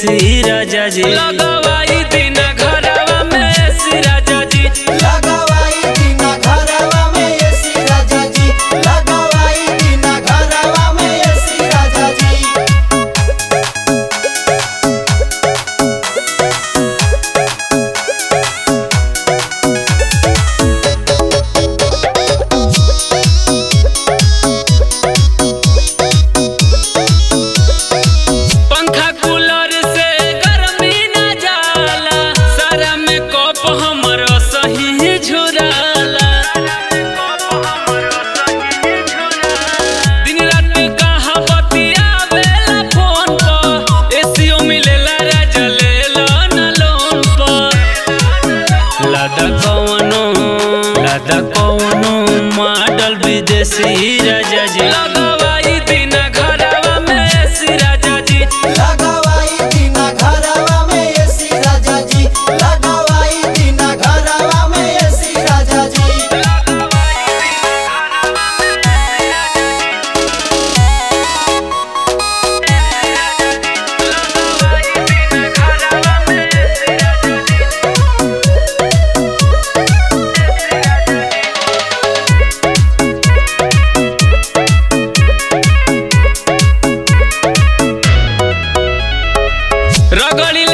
विदेशी राजा जी लगवाई दिन घरवा में एसी राजा जी लगवाई दीना घरवा में एसी राजा जी लगवाई दीना घरवा में एसी राजा जी पंखा कूलर से गर्मी न जाला सारा में कप हमर सही झुराला दिन रात कहा बतियावेला फोन पर एसीओ मिलेला राजा लेला न लोन पर लादा कौनो लादा कौनो मॉडल विदेशी राजा जी लगवाई दिन घरवा में एसी राजा जी लगवाई दीना घरवा में एसी राजा जी लगवाई दीना घरवा में एसी राजा जी रगड़ी